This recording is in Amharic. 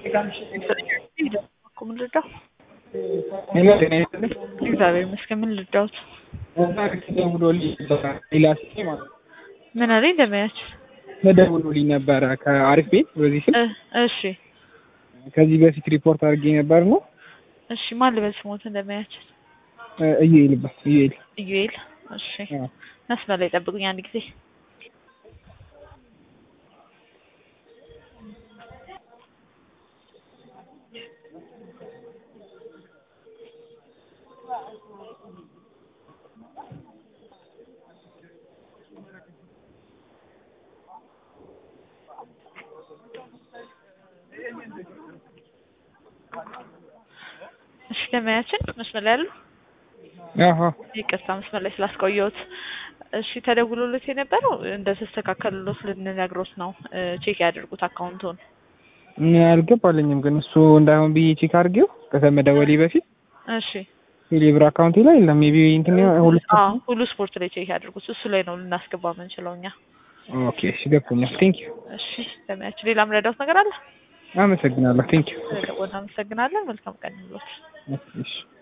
ምን ልርዳው? ሄሎ ጤና ይስጥልኝ። እግዚአብሔር ይመስገን። ምን ልርዳውት? ተደውሎልኝ ነበረ ሌላ ስልክ ማለት ነው። ምን አለኝ እንደማያችሁ? ተደውሎልኝ ነበረ ከአሪፍ ቤት በዚህ ስልክ እሺ ከዚህ በፊት ሪፖርት አድርጌ ነበር ነው እሺ። ማን ልበል ስሞት እንደማያችሁ? እዩኤል ይባል እዩኤል ኢዩኤል። እሺ መስመር ላይ ጠብቁኝ አንድ ጊዜ። እሺ ደመያችን መስመር ላይ ያሉ አሀ ይቅርታ መስመር ላይ ስላስቆየሁት። እሺ ተደውሎለት የነበረው እንደተስተካከሉለት ልንነግሮት ነው። ቼክ ያድርጉት አካውንቱን። አልገባልኝም ግን እሱ እንዳይሆን ብዬ ቼክ አድርጌው ከመደወሌ በፊት እሺ ቴሌብር አካውንቴ ላይ የለም። ሜቢ እንትን ሁሉ አዎ ሁሉ ስፖርት ላይ ቼክ ያድርጉት። እሱ ላይ ነው ልናስገባ የምንችለው እኛ። ኦኬ እሺ ገብቶኛል። ቴንክ ዩ እሺ ደመያችን ሌላ ምረዳውት ነገር አለ? አመሰግናለሁ። ቴንክ ዩ ስለደወልን አመሰግናለን። መልካም ቀን ይሁንልዎት። እሺ